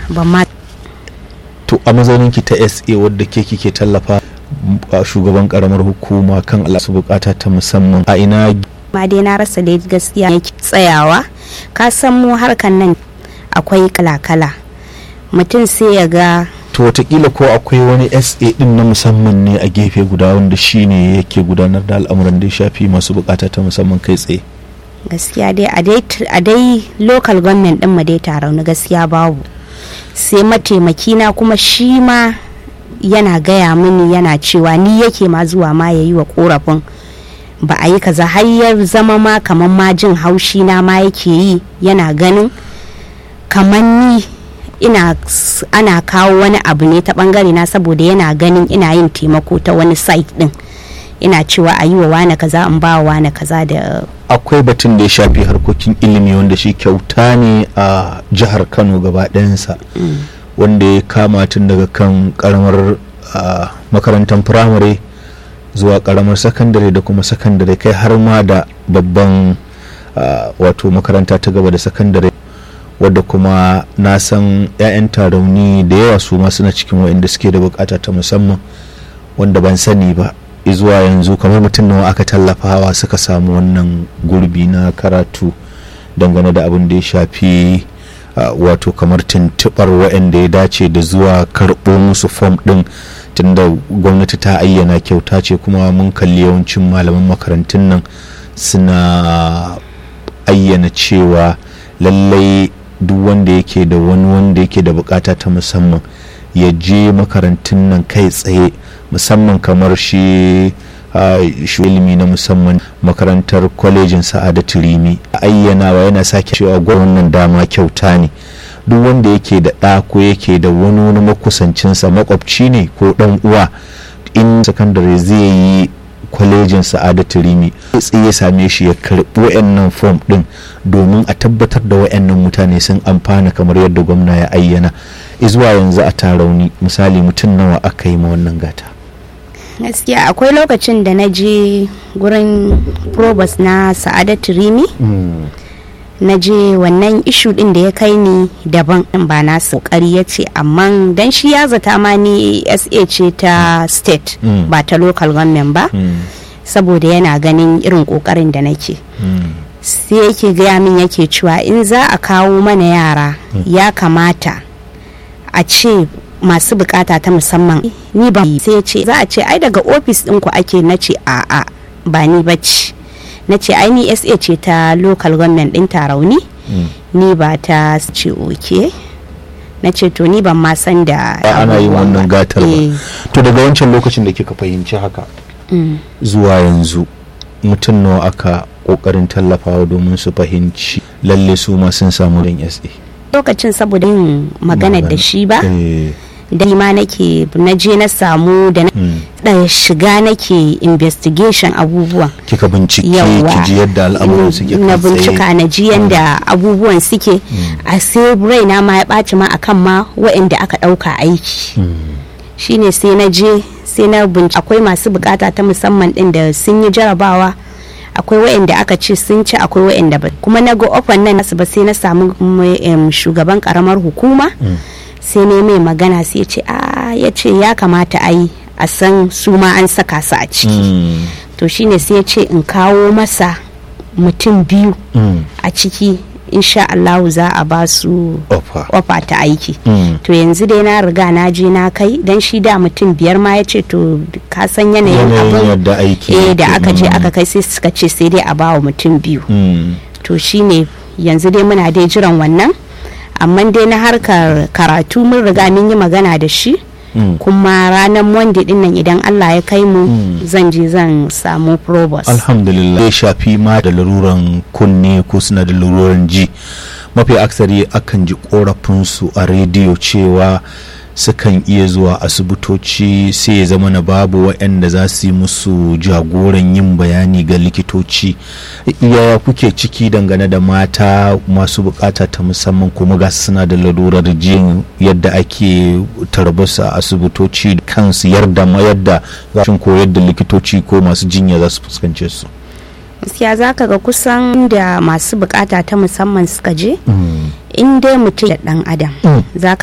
ban ma to a mazauninki ta sa wadda ke kike tallafa a shugaban karamar hukuma kan alasu bukata ta musamman a ina ma dai na rasa dai gaskiya yake tsayawa ka san mu harkan nan akwai kala-kala mutum sai ya ga to watakila ko akwai wani sa din na musamman ne a gefe guda wanda shi ne yake gudanar da al'amuran da ya shafi masu bukata ta musamman kai tsaye gaskiya dai a dai- a dai local government din mu dai taron gaskiya babu sai mataimaki na kuma shi ma yana gaya mini yana cewa ni yake ma zuwa ma ya yi wa korafin ba a yi kaza har ya zama ma kamar ma jin haushi na ma yake yi yana ganin kamar ni ina s- ana kawo wani abu ne ta bangare na saboda yana ganin ina yin taimako ta wani site din ina cewa a yi wa wane kaza in ba wa wane kaza da akwai batun da ya shafi harkokin ilimi wanda shi kyauta ne a jihar kano gaba ɗayansa wanda ya kama tun daga kan karamar ah, makarantar firamare zuwa karamar sakandare da kuma sakandare kai har ma da babban ah, wato makaranta ta gaba da sakandare wadda kuma na san 'ya'yan tarauni da yawa su ma suna cikin waɗanda suke da bukata ta musamman wanda ban sani ba zuwa yanzu kamar mutum nawa aka tallafawa suka samu wannan gurbi na karatu dangane da abin da ya shafi uh, wato kamar tuntubar waɗanda ya dace da zuwa karɓo musu fom ɗin tunda gwamnati ta ayyana kyauta ce kuma mun kalli yawancin malaman makarantun nan suna ayyana cewa lallai duk wanda yake da wani wanda yake da bukata ta musamman ya je makarantun nan kai tsaye musamman kamar shi uh, shi ilimi na musamman makarantar kwalejin sa'adatu rimi ayyanawa yana sake cewa wannan dama kyauta ne duk wanda yake da ɗa ko yake da wani wani makusancinsa makwabci ne ko ɗan uwa in sakandare zai yi kwalejin sa'adatu rimi sai ya same shi ya karɓi wayannan fom ɗin domin a tabbatar da wayannan mutane sun amfana kamar yadda gwamna ya ayyana zuwa yanzu a tarauni misali mutum nawa aka yi ma wannan gata gaskiya akwai lokacin da na je gurin probus na sa'adatu rimi na je wannan ishu din da ya kai ni daban din ba na kokari ya ce amma dan shi ya zata ma ni sa ce ta state Mm. ba ta local government ba saboda yana ganin irin kokarin da nake sai yake gaya min yake cewa in za a kawo mana yara ya kamata a ce masu bukata ta musamman ni ba sai ya ce za a ce ai daga ofis ɗinku ake na ce a'a ba ni bacci na ce ai ni sa ce ta local government ɗin tarauni ni ba ta ce oke na ce to ni ban ma san da ana yin abubuwan wannan ba. gatar ba Eh, to daga wancan lokacin da kika fahimci haka mm. zuwa yanzu mutum nawa aka kokarin tallafawa domin su fahimci lalle su ma sun samu ran sa lokacin saboda yin magana da shi ba Eh, da ni ma nake na je na samu da na mm. da shiga nake investigation abubuwan kika bincike Yawwa. ki ji yadda al'amuran suke na kai tsaye. bincika na ji yadda abubuwan suke a sai raina ma ya ɓaci ma akan ma waɗanda aka ɗauka aiki shine sai na je sai na bincika akwai masu bukata ta musamman ɗin da sun yi jarabawa akwai waɗanda aka ce sun ci akwai waɗanda ba kuma na ga ofan nan nasu ba sai na samu mm, em, shugaban karamar hukuma sai ne mai magana sai ya ce a ya ce ya kamata a yi a san su ma an saka su a ciki Mm, to shine sai ya ce in kawo masa mutum biyu mm. a ciki insha Allahu za a ba su Ofa. ofa ta aiki Mm. to yanzu dai na riga na je na kai dan shi da mutum biyar ma ya ce to ka san yanayin Yanayin abin yadda aiki eh da yake. aka je Mm. aka kai sai suka ce sai dai a ba wa mutum biyu Mm. to shine yanzu dai muna dai jiran wannan amma dai na harkar karatu mun riga mun yi magana da shi Mm. kuma ranar monday din nan idan Allah ya kai mu zan je zan samu probos alhamdulillah ya shafi ma da laruran kunne ko suna da laruran ji mafi aksari akan ji korafinsu a rediyo cewa sukan iya zuwa asibitoci sai ya zama na babu waɗanda za su yi musu jagoran yin bayani ga likitoci yaya kuke ciki dangane da mata masu bukata ta musamman kuma ga suna da larurar jin yadda ake tarbasa a asibitoci kansu yarda ma yadda za su koyar da likitoci ko masu jinya za su fuskance su gaskiya za ka ga kusan da masu bukata ta musamman suka je in dai mutum da dan adam za ka